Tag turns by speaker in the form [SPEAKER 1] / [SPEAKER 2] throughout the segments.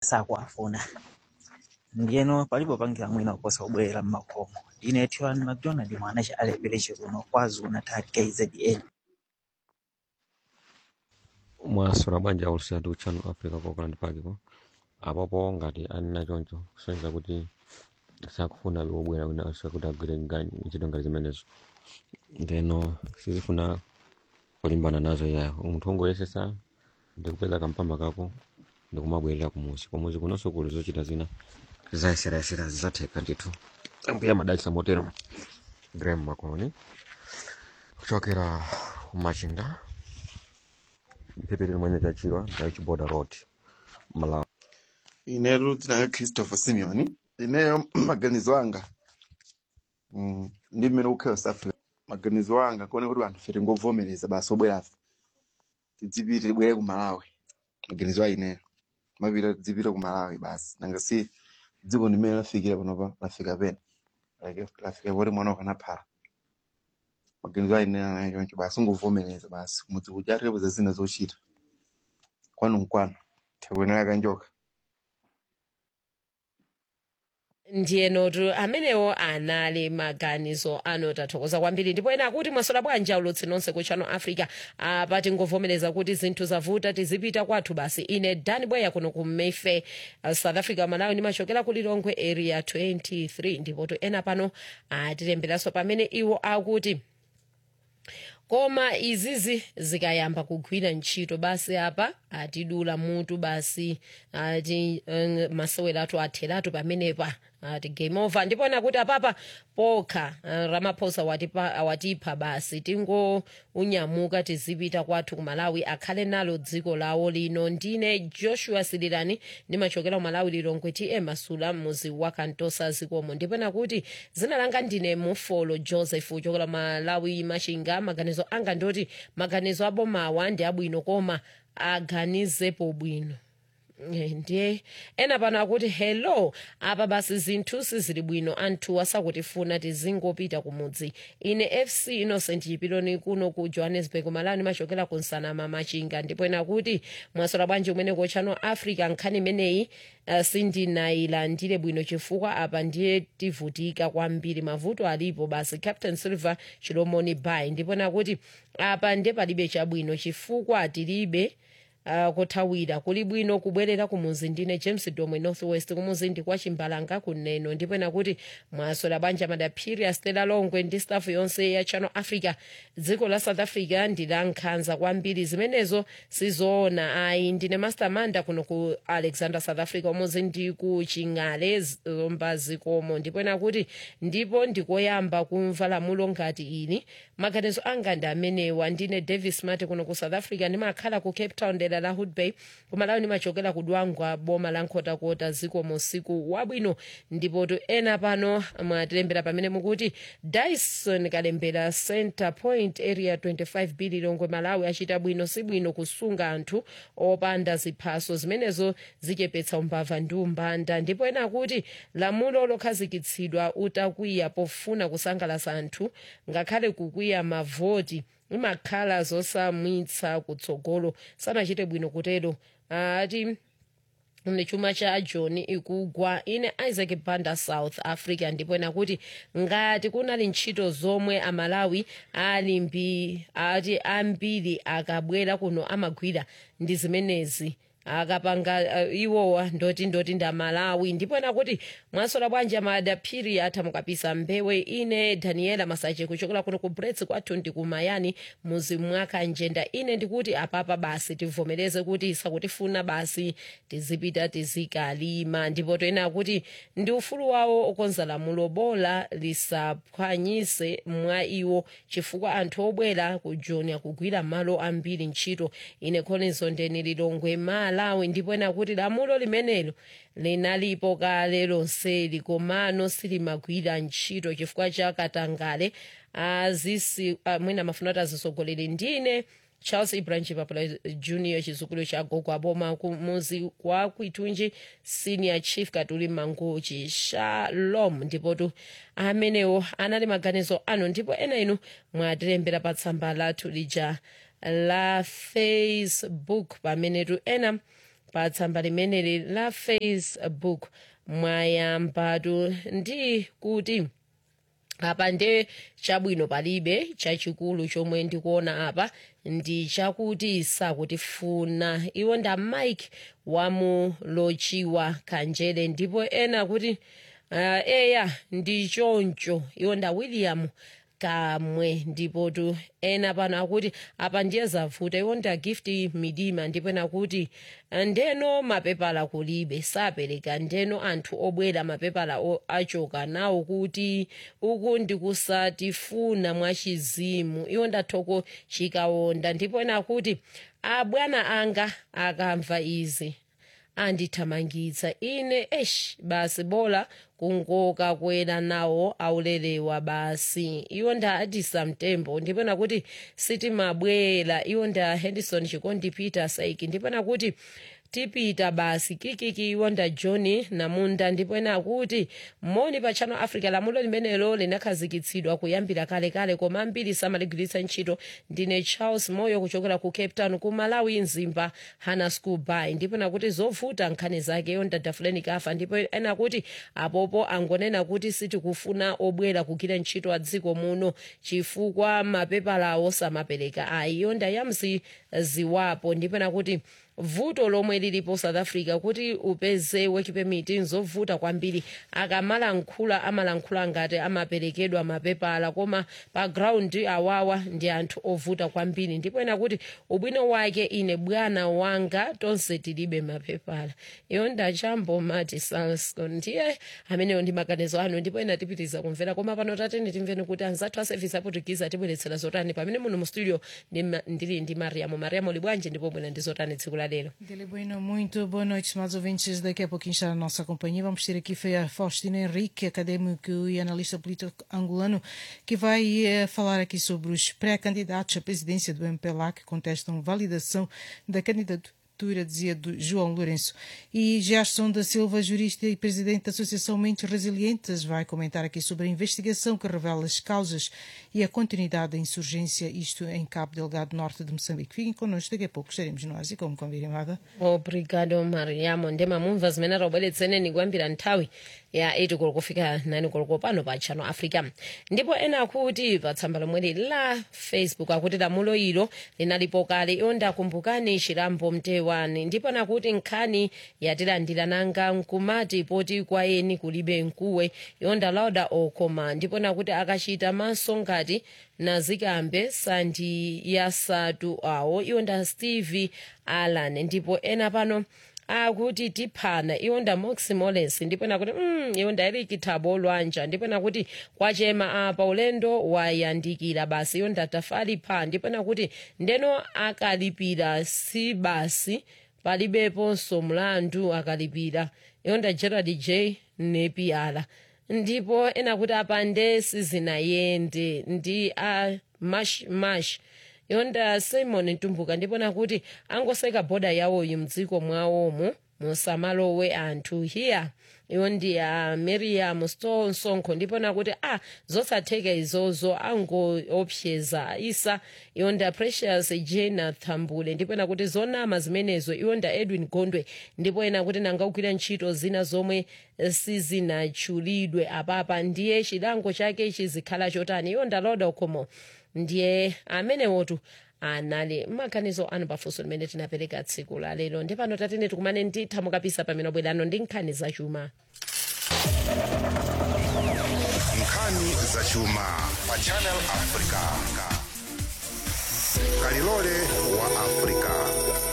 [SPEAKER 1] sakuwafuna ndiyeno palipo pangira mwina kuposa kubwerera mmakomo ine tiwani mcdonald mwana cha alepereche kuno kwazulu natal kzn
[SPEAKER 2] mwasula bwanja ulusatu channel africa ku auckland park ko apopo ngati anena choncho kusonyeza kuti sakufuna wobwera winanso kuti agwire ngani ntchito ngati zimenezo ndeno sizifuna kulimbana nazo yayo munthu ungoyesesa ndikupeza kampamba kako ndikumabwerera kumuzi kumuzi kunonso kuli zochita zina zayeserayesera zizatheka ndithu ambuya madalitsa motero graham makoni kuchokera kumachinga mphepete limwene chachiwa ndaichiboda road malawi
[SPEAKER 3] inetu tinaka christopher simeon ineyo maganizo anga mm, ndi mmene kukhala south africa maganizo anga kuone kuti anthu fe tingovomereza basi obwerafe tidzipite tibwere ku malawi maganizo a ineyo mapita tidzipite ku malawi basi nanga si dziko limene lafikira panopa lafika pena like lafika poti mwana ukanaphala maganizo a ineyo anayo choncho basi ungovomereza basi mudzi kuja atirepo za zina zochita kwanu nkwanu tikuyenera kanjoka
[SPEAKER 4] ndiyenotu amenewo anali maganizo ano tathokoza kwambiri ndipo ena akuti mwasola bwanja ulutsi nonse ku channel africa apa tingovomereza kuti zinthu zavuta tizipita kwathu basi ine dani bweya kuno ku mayfair uh, south africa malawi ndimachokera ku lilongwe area 23 ndipotu ena pano atilemberanso pamene iwo akuti koma izizi zikayamba kugwira ntchito basi apa atidula mutu basi ati um, masewero athu atheratu pamenepa ati game over ndipona kuti apapa pokha uh, ramaphosa watipa, watipha basi tingounyamuka tizipita kwathu ku malawi akhale nalo dziko lawo lino ndine joshua sililani ndimachokera ku malawi lilongwe tm masula muzi wa kantosa zikomo ndipona kuti zina langa ndine mufolo joseph uchokera malawi machinga maganizo anga ndoti maganizo abomawa ndi abwino koma aganizepo bwino Eh, ndiye ena pano akuti hello apa basi zinthu sizili bwino anthu asakutifuna tizingopita kumudzi ine fc innocent chipiloni kuno ku johannesburg malawi ndimachokera ku nsanama machinga ndipo ena kuti mwasola bwanji umene ku channel africa nkhani imeneyi uh, sindinayilandire bwino chifukwa apa ndiye tivutika kwambiri mavuto alipo basi captain silver chilomoni bay ndipo ena kuti apa ndiye palibe chabwino chifukwa tilibe uh, kuthawira kuli bwino kubwerera kumuzi ndine james domwe northwest kumuzi ndi kwa chimbalanga kuneno ndipo ena kuti mwasola banja madaphiri a stella longwe ndi staff yonse ya channel africa dziko la south africa ndi la nkhanza kwambiri zimenezo sizoona ayi ndine master manda kuno ku alexander south africa umuzi ndi ku ching'ale zomba zikomo ndipo ena kuti ndipo ndikoyamba kumva lamulo ngati ili maganizo anga ndi amenewa ndine davis mati kuno ku south africa ndimakhala ku cape town dera la hood bay kumalawi ndimachokera ku dwangwa boma la nkhotakota ziko musiku wabwino ndipo to ena pano mwatilembera pamene mukuti dyson kalembera center point area 25 b lilongwe malawi achita bwino si bwino kusunga anthu opanda ziphaso zimenezo zichepetsa umbava ndi umbanda ndipo ena akuti lamulo lokhazikitsidwa utakwiya pofuna kusangalatsa anthu ngakhale kukwiya mavoti imakhala zosamwitsa kutsogolo sanachite bwino kutero ati ne chuma cha john ikugwa ine isaac banda south africa ndipo ena kuti ngati kunali ntchito zomwe amalawi ali mbi ati ambiri akabwera kuno amagwira ndi zimenezi akapanga uh, iwowa ndoti ndoti ndamalawi ndipo ena kuti mwasola bwanja madaphiri atha mukapisa mbewe ine daniela masache kuchokera kuno ku brets kwathu ndi kumayani muzi mwaka njenda ine ndikuti apapa basi tivomereze kuti sakutifuna basi tizipita tizikalima ndipo toena kuti ndi ufulu wawo okonza lamulo bola lisaphwanyise mwa iwo chifukwa anthu obwera kujonia kugwira malo ambiri ntchito ine khonizo ndeni lilongwe malawi ndipo ena kuti lamulo limenelo linalipo kale lonseli komano silimagwira ntchito chifukwa cha katangale azisi mwina mafuna kuti azisogolere ndine charles ibranchi papula junior chizukulu cha gogo aboma kumuzi kwa kwitunji senior chief katuli mangochi shalom ndipotu amenewo anali maganizo anu ndipo ena inu mwatilembera pa tsamba lathu lija la facebook pamenetu ena pa tsamba limeneli la facebook mwayambatu ndi kuti apa nde chabwino palibe chachikulu chomwe ndikuona apa ndi chakuti sakutifuna iwo nda mike wamulochiwa kanjere ndipo ena kuti uh, eya ndi choncho iwo nda william kamwe ndipo tu ena pano akuti apa ndiye zavuta iwo nda gift midima ndipo ena kuti ndeno mapepala kulibe sapereka ndeno anthu obwera mapepala o- achoka nawo kuti uku ndikusatifuna mwachizimu iwo ndathoko chikawonda ndipo ena kuti abwana anga akamva izi andithamangitsa ine esh basi bola kungoka kwera nawo aulelewa basi iwo nda adisa mtembo ndipena kuti sitimabwera iwo nda henderson chikondi peter saiki ndipena kuti tipita basi kikiki iwo nda john namunda ndipena akuti moni pa channel africa lamulo limenelo linakhazikitsidwa kuyambira kalekale koma ambiri samaligwiritsa ntchito ndine charles moyo kuchokera ku cape town ku malawi mzimba hana school by ndipena kuti zovuta nkhani zake iyo ndadafuleni kafa ndipo ena kuti apopo angonena kuti sitikufuna obwera kugwira ntchito a dziko muno chifukwa mapepalawo samapereka ayi iyo ndayamzi ziwapo ndipena kuti vuto lomwe lilipo south africa kuti upeze work permit nzovuta kwambiri akamalankhula amalankhula ngati amaperekedwa mapepala koma pa ground awawa ndi anthu ovuta kwambiri ndipo ena kuti ubwino wake ine bwana wanga tonse tilibe mapepala iyo ndachambo mati salscon ndiye ameneyo ndi maganizo anu ndipo ena tipitiza kumvera koma pano tateni timveni kuti anzathu a service aportugize atibweretsera zotani pamene muno mu studio ndima- ndili ndi mariamo mariamo libwanje ndipo bwera ndi zotani tsiku la lero
[SPEAKER 5] Dele Bueno, muito boa noite, estimados ouvintes. Daqui a pouquinho está na nossa companhia. Vamos ter aqui foi a Faustina Henrique, académico e analista político angolano, que vai eh, falar aqui sobre os pré-candidatos à presidência do MPLA que contestam validação da candidatura dizia do João Lourenço. E Gerson da Silva, jurista e presidente da Associação Mentes Resilientes, vai comentar aqui sobre a investigação que revela as causas e a continuidade da insurgência, isto em Cabo Delgado, norte de Moçambique. Fiquem connosco, daqui a pouco estaremos nós e como combinado.
[SPEAKER 4] obrigado mariamo ndema mumva zimene tabweretseneni kuyambira nthawi ya 8 koloko kufika 9 koloko pano pa channel africa ndipo ena akuti pa tsamba lomweli la facebook akuti lamulo ilo linalipo kale iyo ndakumbukani chilambo mtewani ndipo nakuti nkhani yatilandira nanga nkumati poti kwa eni kulibe mkuwe iyo ndalauda okoma ndipo nakuti akachita maso ngati nazikambe sandi yasatu awo iwo nda steve allan ndipo ena pano akuti tiphana iwo nda moximoles ndipo nakuti mm, iwo nda eriki thabo lwanja ndipo nakuti kwachema apa ulendo wayandikira basi iwo nda tafali pha ndipo nakuti ndeno akalipira si basi palibeponso mlandu akalipira iwo nda gerald j nepiala ndipo ena kuti apande sizinayende ndi a mash mash yonda simon ntumbuka ndipo nakuti angoseka bhoda yawoyi mdziko mwawomo musamalowe anthu hiya iwo ndi a miriam sto msonkho ndipo nakuti a zosatheka izozo angoopseza isa iwo nda precious jena thambule ndipo nakuti zonama zimenezo iwo nda edwin gondwe ndipo ena kuti nangagwira ntchito zina zomwe sizinatchulidwe apapa ndiye chilango chake chizikhala chotani iwo ndaloda ukhomo ndiye amenewotu anali maganizo anu pafunso limene tinapereka tsiku la lero ndi pano tatene tikumane nditha mukapisa pamene bwerano ndi nkhani zachuma
[SPEAKER 6] nkhani zachuma pa channel africa kalilole wa africa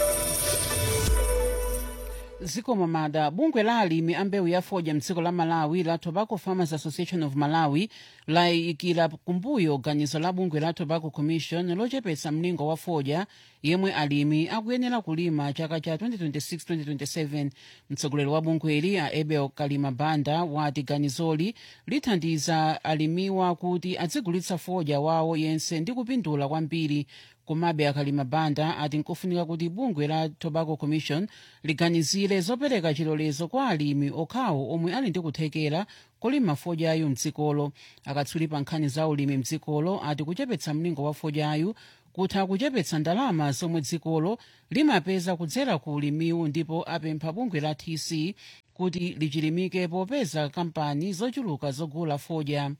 [SPEAKER 7] zikomo mada bungwe la alimi a mbewu ya fodya mdziko la malawi la tobacco farmers association of malawi layikira kumbuyo ganizo la bungwe la tobacco commission lochepetsa mlingo wa fodya yemwe alimi akuyenera kulima chaka cha 2026-2027 mtsogoleri wa bungweli a abel kalima banda wati ganizoli lithandiza alimiwa kuti adzigulitsa fodya wawo yense ndi kupindula kwambiri komabe akalima banda ati nkofunika kuti bungwe la tobacco commission liganizire zopereka chilolezo kwa alimi okhawo omwe ali ndi kuthekera kolima fodyayu mdzikolo akatswiri pa nkhani za ulimi mdzikolo ati kuchepetsa mlingo wa fodyayu kutha kuchepetsa ndalama zomwe dzikolo limapeza kudzera ku ulimiwu ndipo apempha bungwe la tc kuti lichilimike popeza kampani zochuluka zogula fodya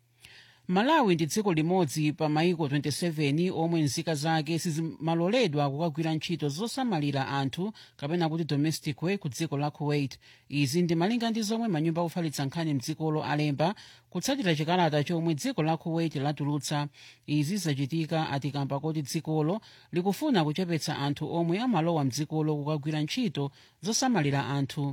[SPEAKER 7] malawi ndi dziko limodzi pa maiko 27 omwe nzika zake sizimaloledwa kukagwira ntchito zosamalira anthu kapena kuti domestic work ku dziko la kuwait izi ndi malinga ndi zomwe manyumba ofalitsa nkhani mdzikolo alemba kutsatira chikalata chomwe dziko la kuwait latulutsa izi zachitika atikamba kuti dzikolo likufuna kuchepetsa anthu omwe amalowa mdzikolo kukagwira ntchito zosamalira anthu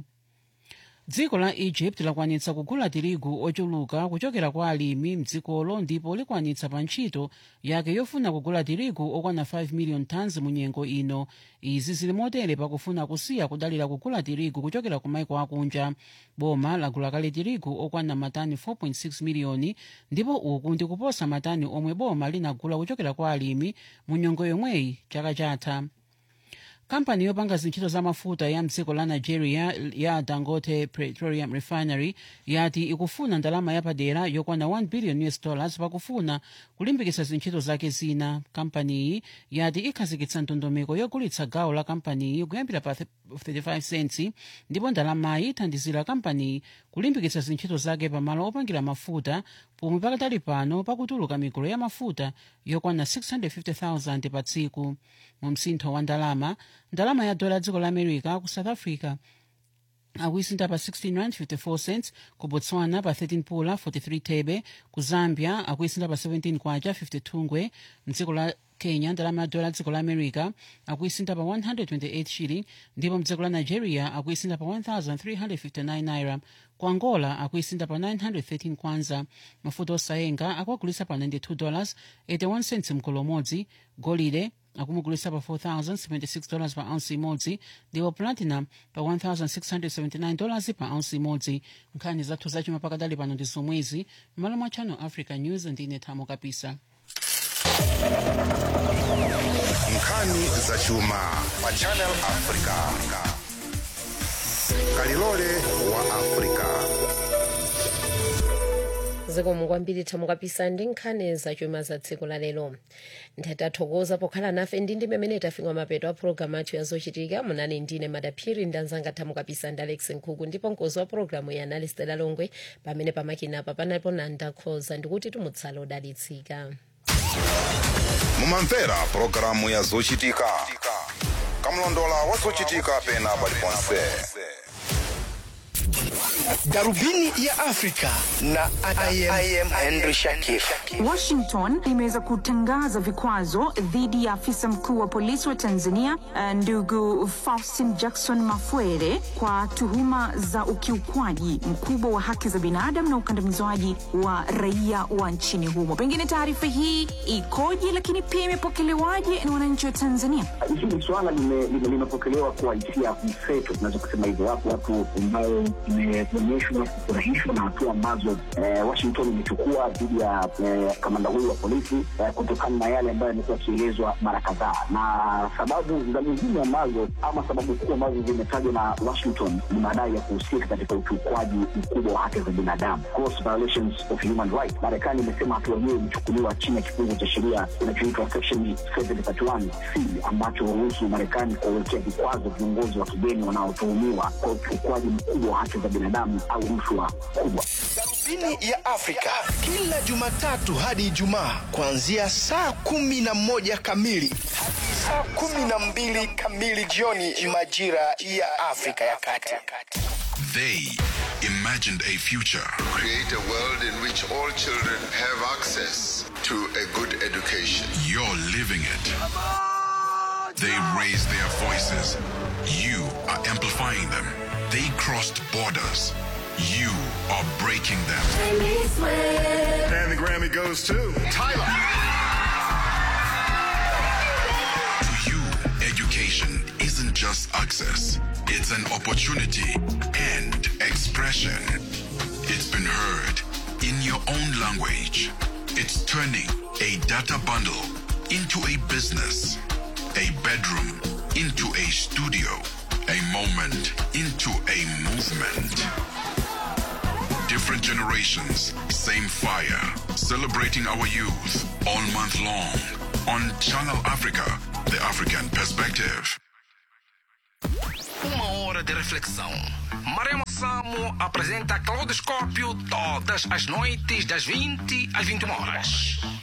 [SPEAKER 7] dziko la egypt lakwanitsa kugula tirigu ochuluka kuchokera kwa alimi mdzikolo ndipo likwanitsa pa ntchito yake yofuna kugula tirigu okwana 5 million tons mu nyengo ino izi zili motere pakufuna kusiya kudalira kugula tirigu kuchokera ku maiko akunja boma lagula kale tirigu okwana matani 4.6 miliyoni ndipo uku ndi kuposa matani omwe boma linagula kuchokera kwa alimi mu nyengo yomweyi chaka chatha kampani yopanga zintchito za mafuta ya mdziko la nigeria ya dangote petroleum refinery yati ikufuna ndalama yapadera yokwana 1 billion us dollars pakufuna kulimbikitsa zintchito zake zina kampaniyi yati ikhazikitsa ndondomeko yogulitsa gawo la kampaniyi kuyambira pa 35 cents ndipo ndalamayi ithandizira kampaniyi kulimbikitsa zintchito zake pamalo opangira mafuta pomwe pakatali pano pakutuluka migolo ya mafuta yokwana 650,000 pa tsiku mu msintho wa ndalama ndalama ya dola dziko la america ku south africa akuisinta pa 16 rand 54 cents ku botswana pa 13 pula 43 thebe ku zambia akuisinta pa 17 kwacha 52 ngwe mdziko la kenya ndalama ya dola dziko la america akuisinta pa 128 shilling ndipo mdziko la nigeria akuisinta pa 1359 naira ku angola akuisinta pa 913 kwanza mafuta osayenga akuagulisa pa 92 dollars 81 cents mkolo umodzi golide akumugulisa pa 4,076 dollars pa ounce imodzi ndipo platinum pa 1,679 dollars pa ounce imodzi nkhani zathu zachuma pakadali pano ndi zomwezi m'malo mwa channel africa news ndine thamo kapisa
[SPEAKER 6] nkhani zachuma pa channel africa kalilole wa africa
[SPEAKER 4] zikomo kwambiri thamo kapisa ndi nkhani zachuma za tsiku la lero ndathokoza pokhala nafe ndi ndi mmene tafika mapeto a pologalamu athu yazochitika munali ndine madaphiri ndi anzanga thamo kapisa ndi alex nkhuku ndipo mkozi wa pologalamu ya analistela longwe pamene pamakinapa panalipo nanda khoza ndikuti tumutsala odalitsika
[SPEAKER 6] mumamvera pulogalamu ya zochitika kamlondola wa zochitika pena paliponse
[SPEAKER 8] Darubini ya Afrika na I am, I am Henry Shakif.
[SPEAKER 9] Washington imeweza kutangaza vikwazo dhidi ya afisa mkuu wa polisi wa Tanzania eh, ndugu Faustin Jackson Mafwere kwa tuhuma za ukiukwaji mkubwa wa haki za binadamu na ukandamizwaji wa raia wa nchini humo. Pengine taarifa hii ikoje, lakini pia imepokelewaje na wananchi wa Tanzania?
[SPEAKER 10] hili swala lime- lime- limepokelewa kwa hisia mseto, tunaweza kusema hivyo. Wapo watu ambao imeonyeshwa kufurahishwa na hatua ambazo eh, Washington imechukua dhidi ya eh, kamanda huyu wa polisi eh, kutokana na yale ambayo yamekuwa yakielezwa mara kadhaa, na sababu za nyingine ambazo ama sababu kuu ambazo zimetajwa na Washington ni madai ya kuhusika katika ukiukwaji mkubwa wa haki za binadamu, gross violations of human rights. Marekani imesema hatua hiyo imechukuliwa chini ya kifungu cha sheria kinachoitwa section 731 C ambacho huruhusu Marekani kuwawekea vikwazo viongozi wa kigeni wanaotuhumiwa kwa ukiukwaji mkubwa wa haki za binadamu au rushwa kubwa.
[SPEAKER 8] Darubini ya Afrika kila Jumatatu hadi Ijumaa kuanzia saa kumi na moja kamili hadi saa kumi na mbili kamili jioni majira ya Afrika ya Kati.
[SPEAKER 6] They imagined a future.
[SPEAKER 11] create a world in which all children have access to a good education.
[SPEAKER 6] You're living it. They raised their voices. You are amplifying them. They crossed borders. You are breaking them.
[SPEAKER 11] And the Grammy goes to Tyler.
[SPEAKER 6] To you, education isn't just access, it's an opportunity and expression. It's been heard in your own language. It's turning a data bundle into a business, a bedroom into a studio, a moment into a movement. Different generations, same fire. Celebrating our youth all month long. on Channel Africa, the African perspective.
[SPEAKER 12] Uma hora de reflexão. Maremo Samo apresenta Claudoscópio todas as noites das 20 às 21 horas.